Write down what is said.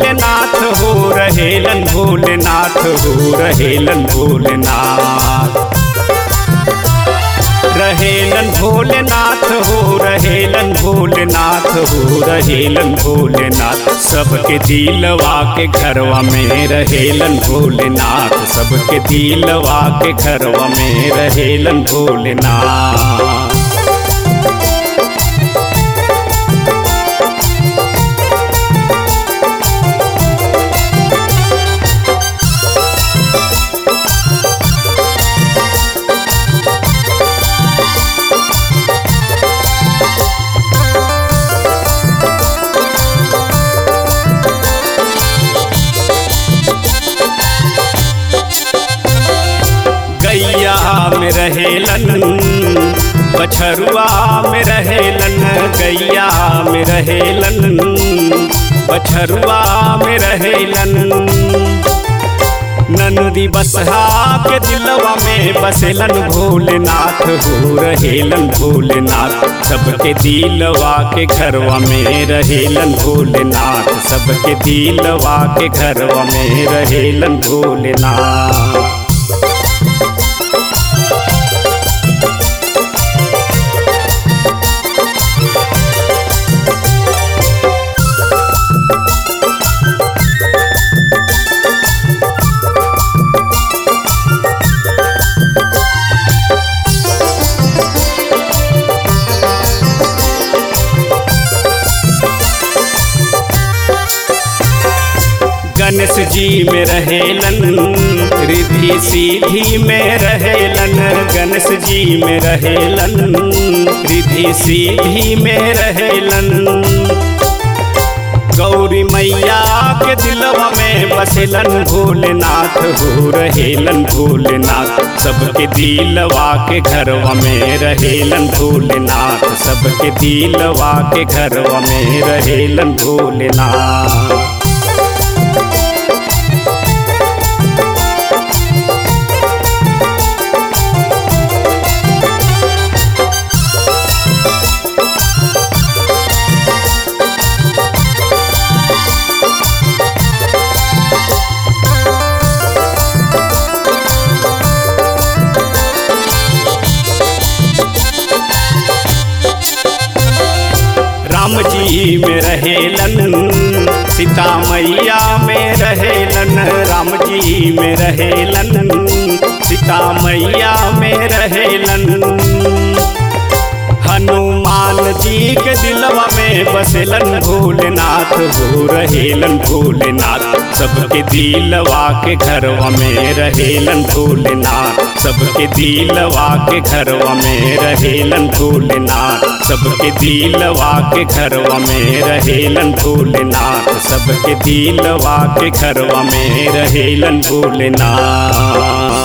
भोलेनाथ हो रहेलन भोलेनाथ हो रहेलन भोलेनाथ रहेलन भोलेनाथ हो रहेलन भोलेनाथ हो रहेलन भोलेनाथ सबके दिलवा के घरवा में रहेलन भोलेनाथ सबके दिलवा के घरवा में रहेलन भोलेनाथ गैया में रहेलन बछरुआ में रहेलन गैया में रहेलन बछरुआ में रहेलन नंदी बसहा के दिलवा में बसेलन भोलेनाथ हो रहेलन भोलेनाथ सबके दिलवा के घरवा में रहेलन भोलेनाथ सबके दिलवा के घरवा में रहेलन भोलेनाथ गणेश जी में रहेलन रिधि सीधी में रहेलन गणेश जी में रहेलन रिधि सीधी में रहेलन गौरी मैया के दिलवा में बसेलन भोलेनाथ हो रहेलन भोलेनाथ सबके दिलवा के घरवा में रहेलन भोलेनाथ सबके दिलवा के घरवा में रहेलन भोलेनाथ राम जी में रहेलन सीता मैया में रहेलन राम जी में रहेलन सीता मैया में रहेलन हनुमान जी के दिलवा में बसेलन भोलेनाथ हो रहेलन भोलेनाथ सबके दिलवा के घरवा में रहेलन भोलेनाथ सबके दिलवा के घरवा में रहेलन भोलेनाथ सबके दिलवा के घरवा में रहेलन भोलेनाथ सबके दिलवा के घरवा में रहेलन भोलेनाथ